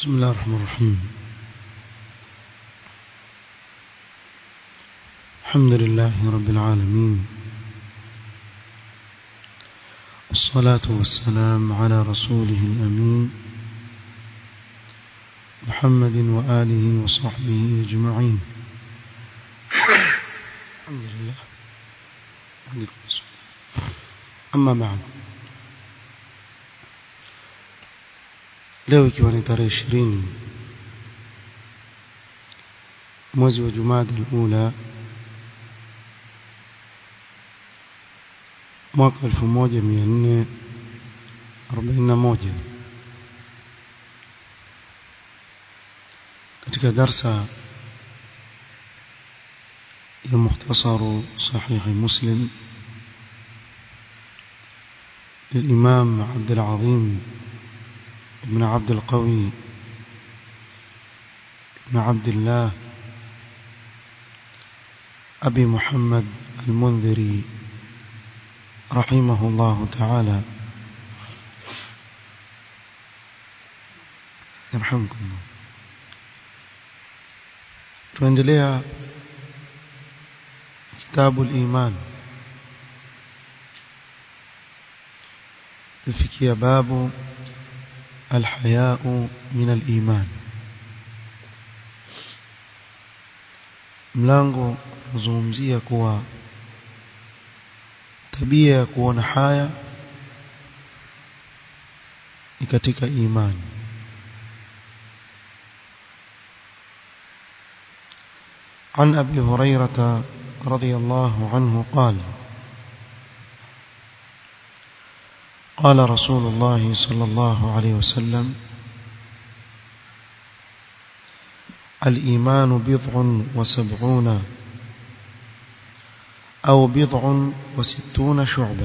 بسم الله الرحمن الرحيم الحمد لله رب العالمين والصلاة والسلام على رسوله الأمين محمد وآله وصحبه أجمعين الحمد لله أما بعد leo ikiwa ni tarehe ishirini mwezi wa jumada ula mwaka elfu moja mia nne arobaini na moja katika darsa ya mukhtasaru sahihi muslim للإمام عبد العظيم بن عبد القوي بن عبد الله أبي محمد المنذري رحمه الله تعالى يرحمكم الله tuendelea kitabu al-iman tufikia babu الحياء من الإيمان mlango kuzungumzia kuwa tabia ya kuona haya ni katika imani عن أبي هريرة رضي الله عنه قال قال رسول الله صلى الله عليه وسلم الإيمان بضع وسبعون أو بضع وستون شعبة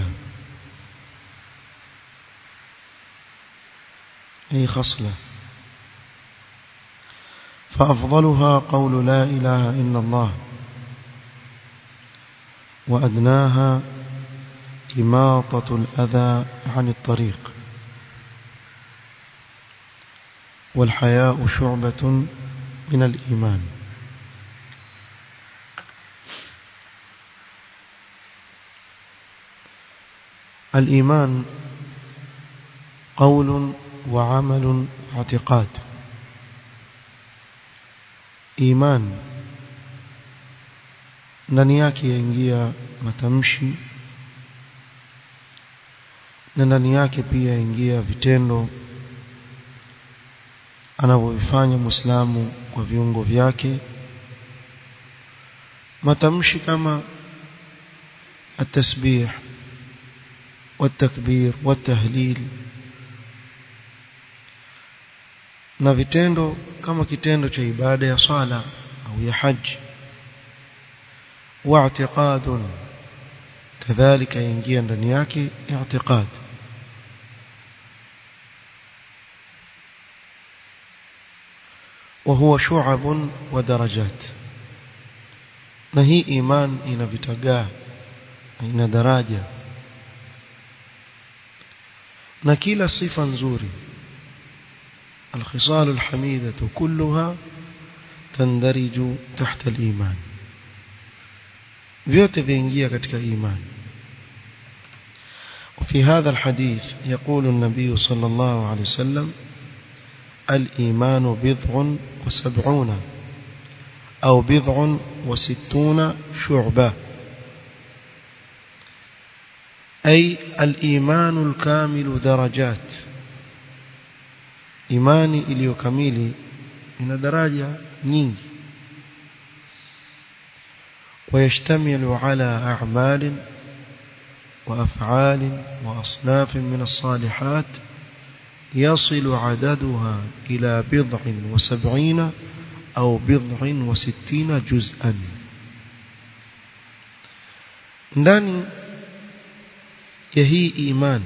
أي خصلة فأفضلها قول لا إله إلا الله وأدناها إماطة الأذى عن الطريق والحياء شعبة من الإيمان الإيمان قول وعمل واعتقاد إيمان ndani yake yaingia matamshi na ndani yake pia ingia vitendo anavyovifanya Muislamu kwa viungo vyake matamshi kama التسبيح والتكبير والتهليل na vitendo kama kitendo cha ibada ya sala au ya haji واعتقاد كذلك ينجي ndani yake اعتقاد وهو شعب ودرجات na hii iman ina vitagaa ina daraja na kila sifa nzuri الخصال الحميدة كلها تندرج تحت الإيمان vyote viingia katika imani وفي هذا الحديث يقول النبي صلى الله عليه وسلم الإيمان بضع وسبعون أو بضع وستون شعبة أي الإيمان الكامل درجات إيماني إليو كميلي من درجة نينجي ويشتمل على أعمال وأفعال وأصناف من الصالحات يصل عددها إلى بضع وسبعين أو بضع وستين جزءا ndani ya hii iman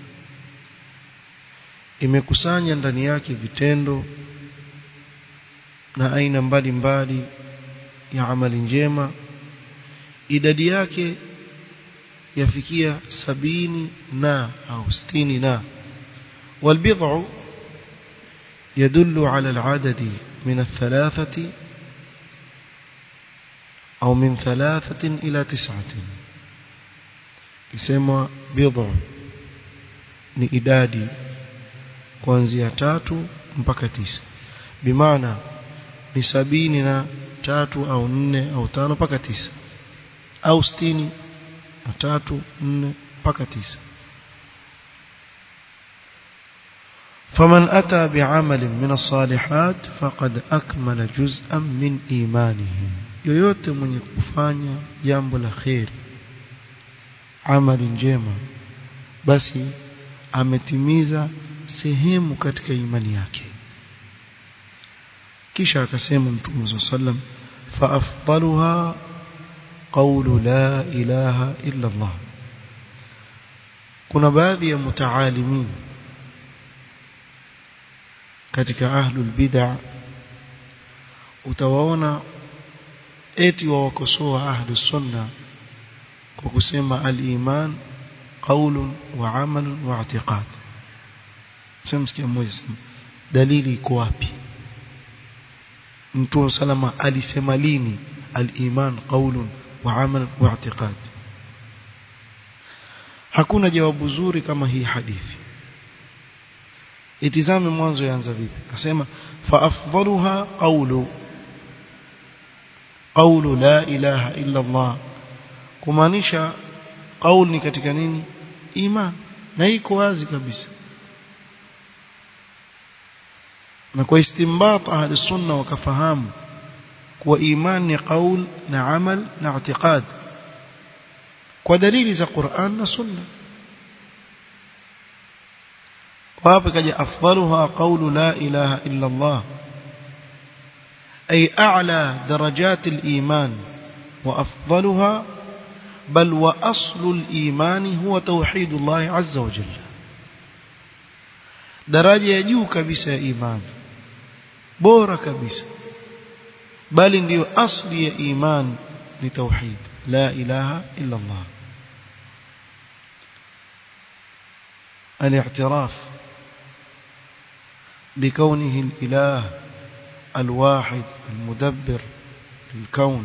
imekusanya ndani yake vitendo na aina mbalimbali ya amali njema idadi yake yafikia sabini na au sitini na والبضع يدل على العدد من الثلاثة أو من ثلاثة إلى تسعة كسمى بضع ni idadi kuanzia tatu mpaka tisa bimaana ni sabini na tatu au nne au tano mpaka tisa au sitini na tatu nne mpaka tisa فمن أتى بعمل من الصالحات فقد أكمل جزءا من إيمانه yoyote mwenye kufanya jambo la kheri amali njema basi ametimiza sehemu katika imani yake kisha akasema mtume sallam fa afdaluha qawlu la ilaha illa Allah kuna baadhi ya mutaalimin katika ahlul bid'a utawaona eti wawakosoa ahlus sunna kwa kusema al-iman qaulun wa amalun wa i'tiqad semsikia mmoja sema dalili iko wapi mtume salama alisema lini al-iman qaulun wa amalun wa i'tiqad hakuna jawabu zuri kama hii hadithi itizame mwanzo yaanza vipi akasema fa afdaluha qawlu qawlu la ilaha illa Allah kumaanisha qaul ni katika nini iman na iko wazi kabisa na kwa istinbat ahli sunna wakafahamu kuwa iman ni qaul na amal na i'tiqad kwa dalili za Qur'an na sunna وهذا كجا أفضلها قول لا إله إلا الله أي أعلى درجات الإيمان وأفضلها بل وأصل الإيمان هو توحيد الله عز وجل درجة يجو كبسة إيمان بورا كبسة بل ndio أصل إيمان لتوحيد لا إله إلا الله الاعتراف بكونه الإله الواحد المدبر للكون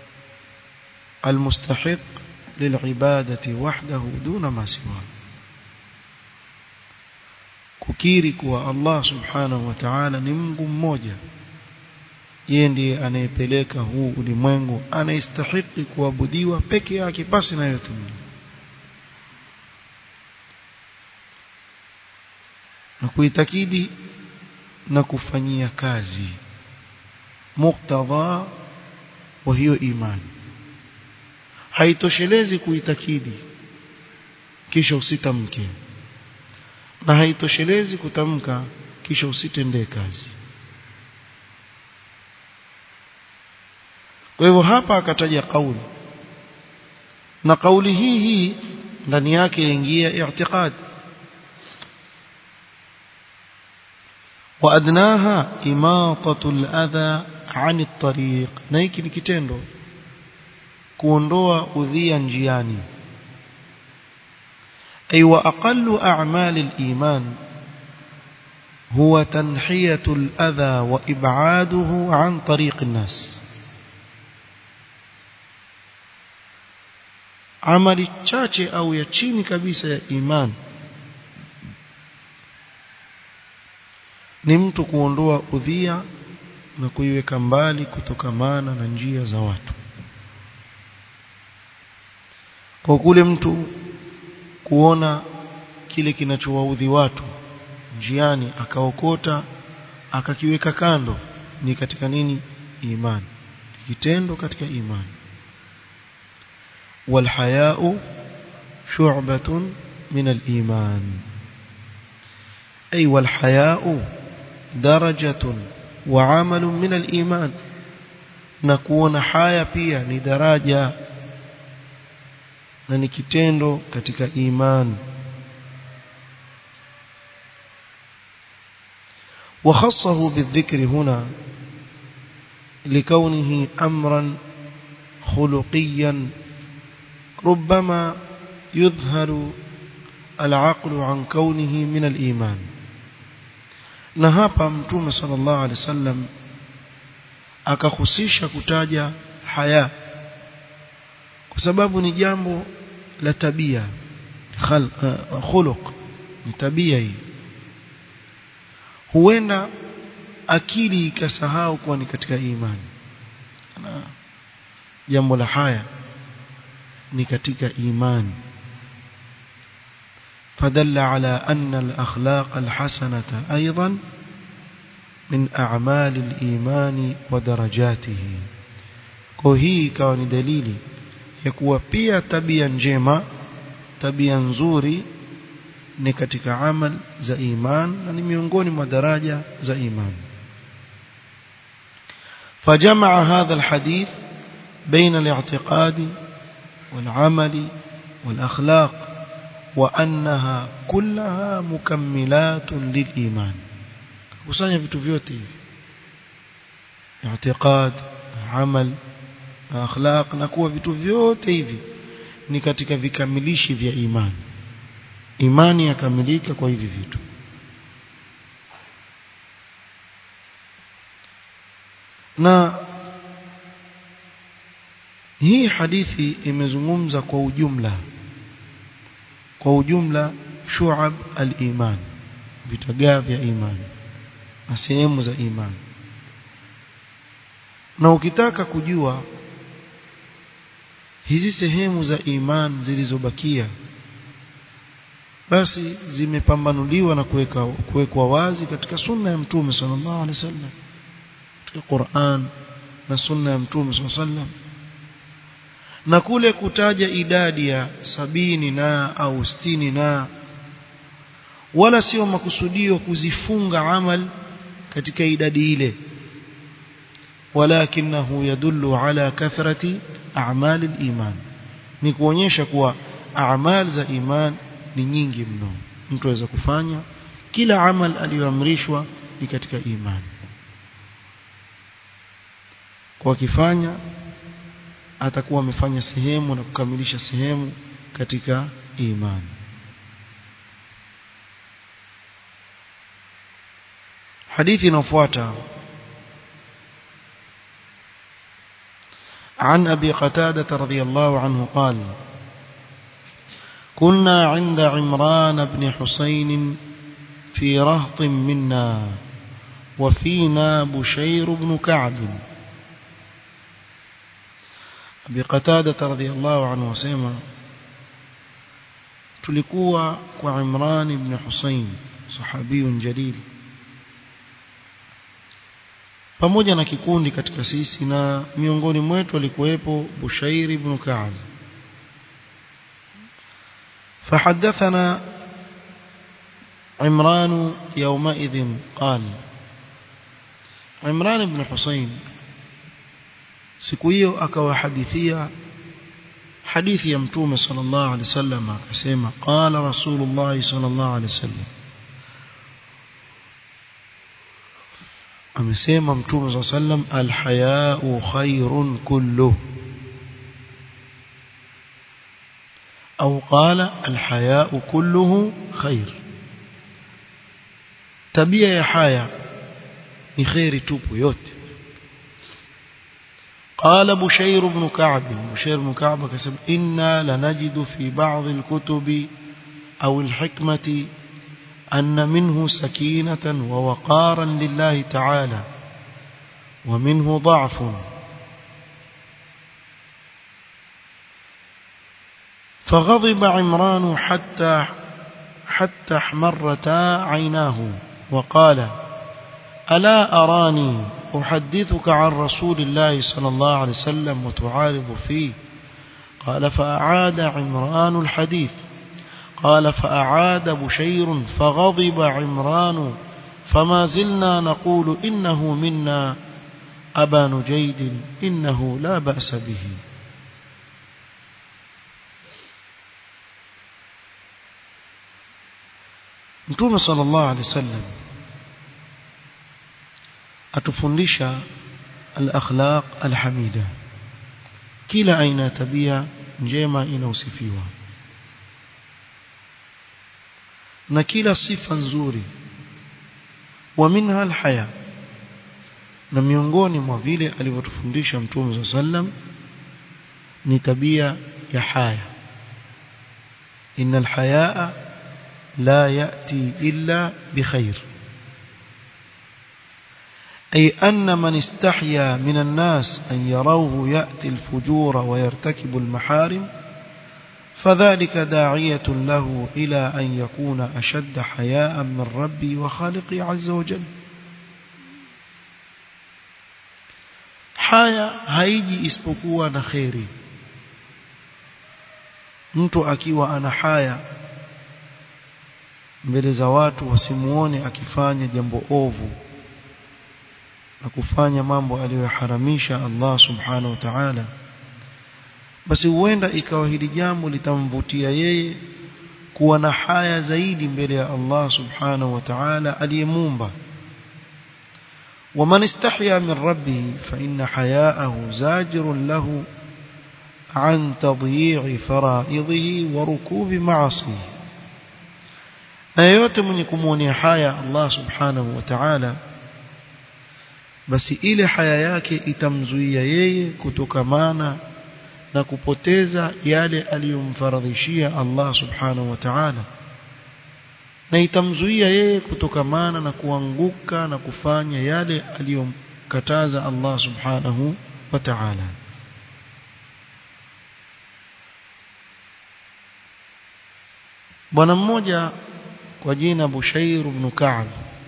المستحق للعبادة وحده دون ما سواه kukiri kuwa Allah subhanahu wa ta'ala ni Mungu mmoja yeye ndiye anayepeleka huu ulimwengu anayestahili kuabudiwa peke yake basi na yote na kuitakidi na kufanyia kazi muktadha wa hiyo imani haitoshelezi kuitakidi kisha usitamke na haitoshelezi kutamka kisha usitendee kazi kwa hivyo hapa akataja kauli na kauli hii hii ndani yake ingia i'tiqad وأدناها إماطة الأذى عن الطريق نايكي نكتندو kuondoa udhia njiani أي وأقل أعمال الإيمان هو تنحية الأذى وإبعاده عن طريق الناس عمل chache au ya chini kabisa ya imani ni mtu kuondoa udhia na kuiweka mbali kutokamana na njia za watu kwa kule mtu kuona kile kinachowaudhi watu njiani akaokota akakiweka kando ni katika nini imani kitendo katika imani والحياء شعبة من الإيمان أي والحياء درجة وعمل من الإيمان نكون حياة pia ni daraja na ni kitendo katika iman وخصه بالذكر هنا لكونه أمرا خلقيا ربما يظهر العقل عن كونه من الإيمان na hapa mtume sallallahu alaihi wasallam akahusisha kutaja haya kwa sababu ni jambo la tabia khuluq ni tabia hii huenda akili ikasahau kuwa ni katika imani na jambo la haya ni katika imani فدل على أن الأخلاق الحسنة أيضا من أعمال الإيمان ودرجاته وهي كون دليل يكون pia tabia njema tabia nzuri ni katika amal za iman na ni miongoni mwa daraja za iman فجمع هذا الحديث بين الاعتقاد والعمل والأخلاق وأنها كلها مكملات للإيمان kusanya vitu vyote hivi i'tiqad amal akhlaq na kuwa vitu vyote hivi ni katika vikamilishi vya imani imani yakamilika kwa hivi vitu na hii hadithi imezungumza kwa ujumla kwa ujumla shu'ab al-iman vitagaa vya imani na sehemu za imani na ukitaka kujua hizi sehemu za iman zilizobakia basi zimepambanuliwa na kuweka kuwekwa wazi katika sunna ya mtume sallallahu alaihi wasallam katika Qur'an na sunna ya mtume sallallahu alaihi wasallam na kule kutaja idadi ya sabini na au sitini na wala sio makusudio kuzifunga amal katika idadi ile walakinahu yadullu ala kathrati a'mal al-iman ni kuonyesha kuwa a'mal za iman ni nyingi mno mtu aweza kufanya kila amal aliyoamrishwa ni katika imani kwa kifanya atakuwa amefanya sehemu na kukamilisha sehemu katika imani hadithi inafuata عن أبي قتادة رضي الله عنه قال كنا عند عمران بن حسين في رهط منا وفينا بشير بن كعب Abi Qatada radhiyallahu anhu wasema tulikuwa kwa Imran ibn Husayn sahabiyun jalil pamoja na kikundi katika sisi na miongoni mwetu alikuwepo Bushair ibn Ka'b فحدثنا عمران يومئذ قال عمران بن حسين siku hiyo akawahadithia hadithi ya mtume sallallahu alaihi wasallam akasema qala rasulullah sallallahu alaihi wasallam amesema mtume sallallahu alaihi wasallam alhaya'u khairun kullu au qala alhaya'u kulluhu khair tabia ya haya ni khairi tupu yote قال بشير بن كعب بشير بن كعب كسب إنا لنجد في بعض الكتب أو الحكمة أن منه سكينة ووقارا لله تعالى ومنه ضعف فغضب عمران حتى حتى احمرتا عيناه وقال ألا أراني أحدثك عن رسول الله صلى الله عليه وسلم وتعارض فيه قال فأعاد عمران الحديث قال فأعاد بشير فغضب عمران فما زلنا نقول إنه منا أبا نجيد إنه لا بأس به Mtume sallallahu alaihi wasallam atufundisha al-akhlaq al-hamida kila aina ya tabia njema inausifiwa na kila sifa nzuri wa minha alhaya na miongoni mwa vile alivyotufundisha mtume sallam ni tabia ya haya innal hayaa la yati illa bikhair أي أن من استحيا من الناس أن يروه يأتي الفجور ويرتكب المحارم فذلك داعية له إلى أن يكون أشد حياء من ربي وخالقي عز وجل haya haiji isipokuwa na kheri mtu akiwa ana haya mbele za watu wasimuone akifanya jambo ovu na kufanya mambo aliyoharamisha Allah subhanahu wa ta'ala basi huenda ikawa hili jambo litamvutia yeye kuwa na haya zaidi mbele ya Allah subhanahu wa ta'ala aliyemuumba ومن استحيا من ربه فإن حياءه زاجر له عن تضييع فرائضه وركوب معاصيه na yote mwenye kumwonea haya Allah subhanahu wa ta'ala basi ile haya yake itamzuia yeye kutokamana na kupoteza yale aliyomfaradhishia Allah subhanahu wa ta'ala na itamzuia yeye kutokamana na kuanguka na kufanya yale aliyomkataza Allah subhanahu wa ta'ala bwana mmoja kwa jina Bushair ibn Ka'b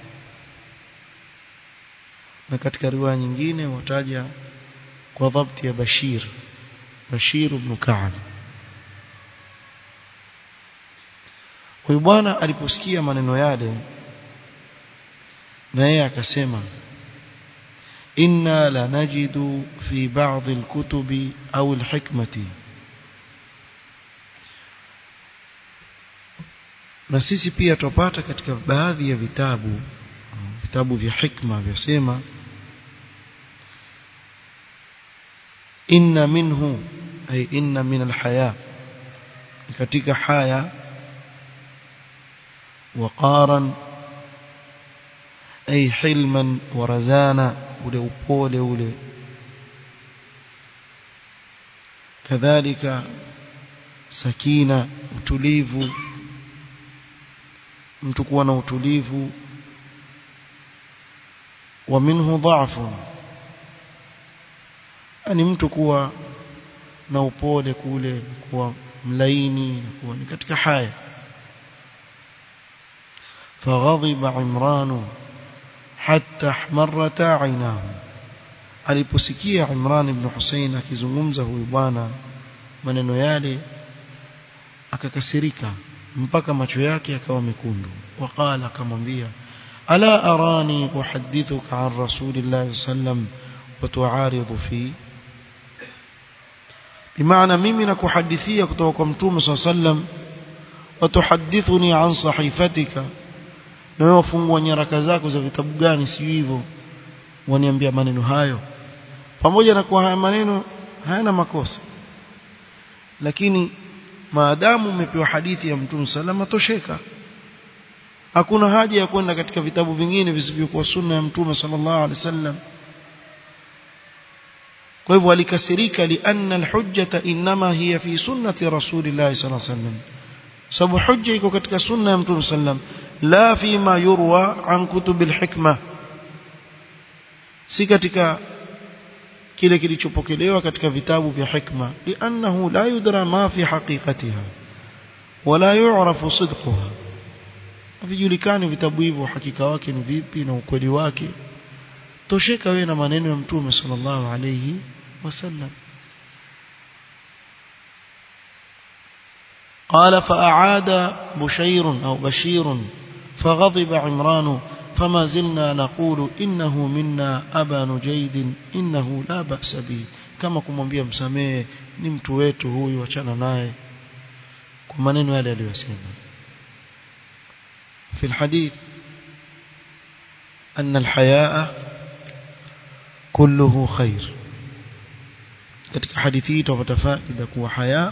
na katika riwaya nyingine wataja kwa dhabti ya Bashir Bashir ibn Ka'b Huyu bwana aliposikia maneno yale na yeye akasema inna la najidu fi ba'd al-kutubi au al-hikmati na sisi pia tupata katika baadhi ya vitabu vitabu vya hikma vyasema inna minhu ay inna min al-haya katika haya وقارا أي حلما ورزانا ule upole ule kadhalika sakina utulivu mtu kuwa na utulivu wa minhu dha'fu ani mtu kuwa na upole kule kuwa mlaini kuwa ni katika haya فغضب عمران حتى احمرت عيناه aliposikia Imran ibn Hussein akizungumza huyu bwana maneno yale akakasirika mpaka macho yake yakawa mekundu waqala akamwambia ala arani uhaddithuka an rasulillah sallam wa tu'aridhu fi bimaana mimi nakuhadithia kutoka kwa mtume sallam wa tuhaddithuni an sahifatika na wewe wafungua nyaraka zako za vitabu gani si hivyo waniambia maneno hayo pamoja na kuwa haya maneno hayana makosa lakini maadamu umepewa hadithi ya mtume salama tosheka hakuna haja ya kwenda katika vitabu vingine visivyokuwa sunna ya mtume sallallahu alaihi wasallam kwa hivyo alikasirika lianna alhujjata inma hiya fi sunnati rasulillahi sallallahu alaihi wasallam sababu hujja iko katika sunna ya mtume sallam la fima yurwa an kutubil hikma si katika kile kilichopokelewa katika vitabu vya hikma liannahu la yudra ma fi haqiqatiha wala yu'rafu sidquha havijulikani vitabu hivyo hakika wake ni vipi na ukweli wake tosheka wewe na maneno ya mtume sallallahu alayhi wasallam قال فأعاد بشير أو بشير فغضب عمران فما زلنا نقول إنه منا أبا نجيد إنه لا بأس به كما kumwambia msamee ni mtu wetu huyu achana naye kwa maneno yale aliyosema في الحديث أن الحياء كله خير katika hadithi hii tupata faida kuwa haya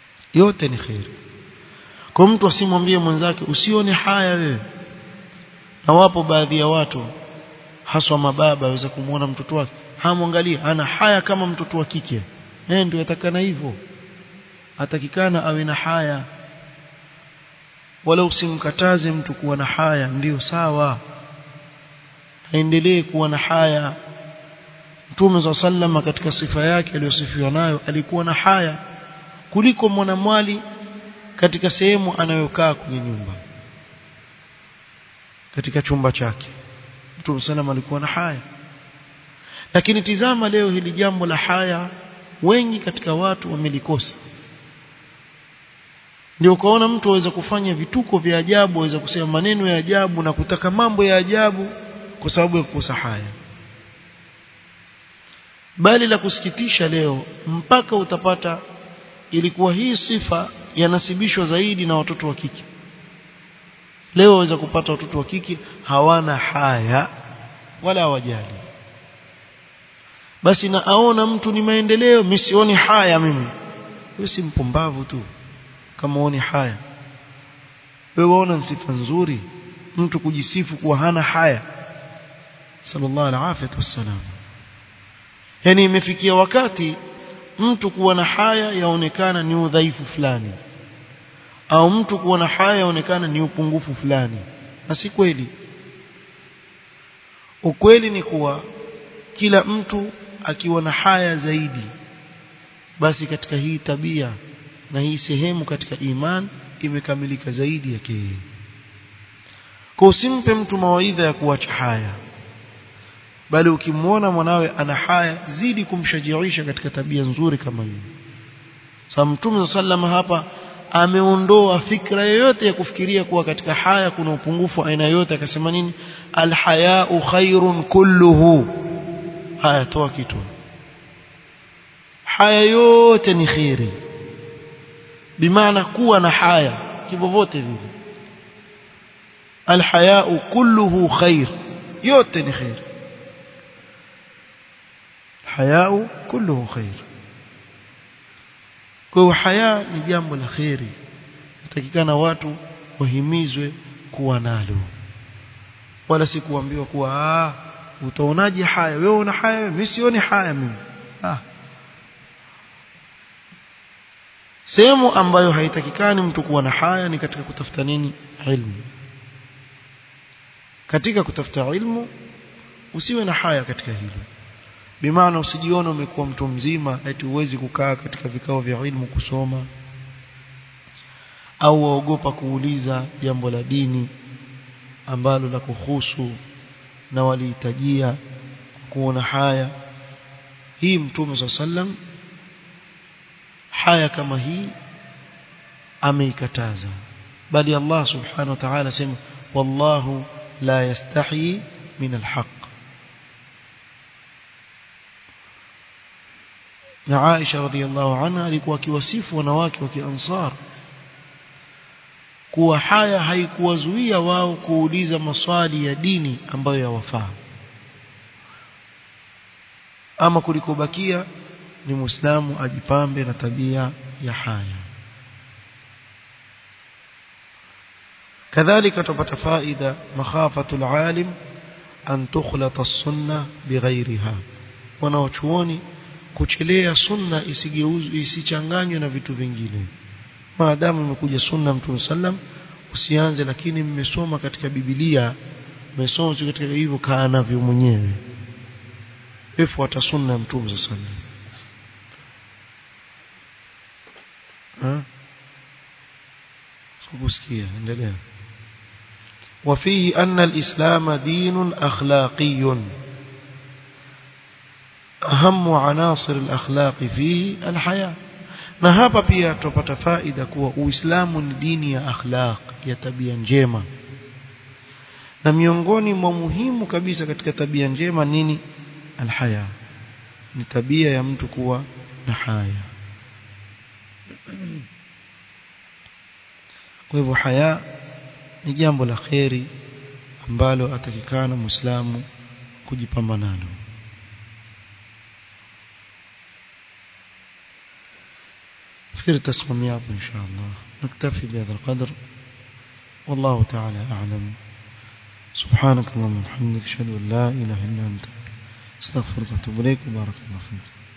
yote ni khair kwa mtu asimwambie mwenzake usione haya wewe na wapo baadhi ya watu haswa mababa waweza kumwona mtoto wake hamwangalia ana haya kama mtoto wa kike eh ndio atakana hivyo atakikana awe na haya wala usimkataze mtu kuwa na haya ndiyo sawa aendelee kuwa na haya Mtume za sallama katika sifa yake aliyosifiwa nayo alikuwa na haya kuliko mwanamwali katika sehemu anayokaa kwenye nyumba katika chumba chake Mtume sallam alikuwa na haya lakini tizama leo hili jambo la haya wengi katika watu wamelikosa ndio ukaona mtu aweza kufanya vituko vya ajabu aweza kusema maneno ya ajabu na kutaka mambo ya ajabu kwa sababu ya kukosa haya bali la kusikitisha leo mpaka utapata ilikuwa hii sifa yanasibishwa zaidi na watoto wa kike leo waweza kupata watoto wa kike hawana haya wala hawajali basi na aona mtu ni maendeleo mimi sioni haya mimi wewe si mpumbavu tu kama uoni haya wewe waona sifa nzuri mtu kujisifu kuwa hana haya sallallahu alaihi wasallam yani imefikia wakati mtu kuwa na haya yaonekana ni udhaifu fulani au mtu kuwa na haya yaonekana ni upungufu fulani na si kweli ukweli ni kuwa kila mtu akiwa na haya zaidi basi katika hii tabia na hii sehemu katika iman imekamilika zaidi yake yeye kwa usimpe mtu mawaidha ya kuacha haya bali ukimwona mwanawe ana haya zidi kumshajiisha katika tabia nzuri kama hiyo sababu mtume sallama hapa ameondoa fikra yoyote ya kufikiria kuwa katika haya kuna upungufu aina yoyote akasema nini alhayau khairun kulluhu haya toa kitu haya yote ni khairi bimaana kuwa na haya kivyovyote vile alhayau kulluhu khair yote ni khair hayau kulluhu khair kwa haya ni jambo la khairi natakikana watu wahimizwe kuwa nalo wala si kuambiwa kuwa ah utaonaje haya wewe una haya mimi sioni haya mimi ah sehemu ambayo haitakikani mtu kuwa na haya ni katika kutafuta nini ilmu katika kutafuta ilmu usiwe na haya katika hilo bimaana usijione umekuwa mtu mzima eti uwezi kukaa katika vikao vya ilmu kusoma au waogopa kuuliza jambo la dini ambalo la kuhusu na walihitajia kuona haya hii mtume swalla sallam haya kama hii ameikataza bali Allah subhanahu wa ta'ala sema wallahu la yastahi min alhaq na Aisha radhiallahu anha alikuwa akiwasifu wanawake wa Kiansar kuwa haya haikuwazuia wao kuuliza maswali ya dini ambayo yawafaa ama kulikobakia ni muislamu ajipambe na tabia ya haya kadhalika tupata faida makhafatul alim an tukhlata as-sunnah bighayriha wanaochuoni kuchelea sunna isigeuzwe isichanganywe na vitu vingine maadamu imekuja sunna mtume sallam usianze lakini mmesoma katika biblia mmesoma katika hivyo kaa navyo mwenyewe efuata sunna ya mtume sallam سكوسكية endelea وفيه أن الإسلام دين أخلاقي أهم عناصر الأخلاق فيه الحياة na hapa pia tupata faida kuwa Uislamu ni dini ya akhlaq ya tabia njema na miongoni mwa muhimu kabisa katika tabia njema nini alhaya ni tabia ya mtu kuwa na haya kwa hivyo haya ni jambo la kheri ambalo atakikana muislamu kujipamba nalo فكرة تسمى إن شاء الله نكتفي بهذا القدر والله تعالى أعلم سبحانك اللهم وبحمدك اشهد ان لا اله الا انت استغفرك واتوب اليك بارك الله فيك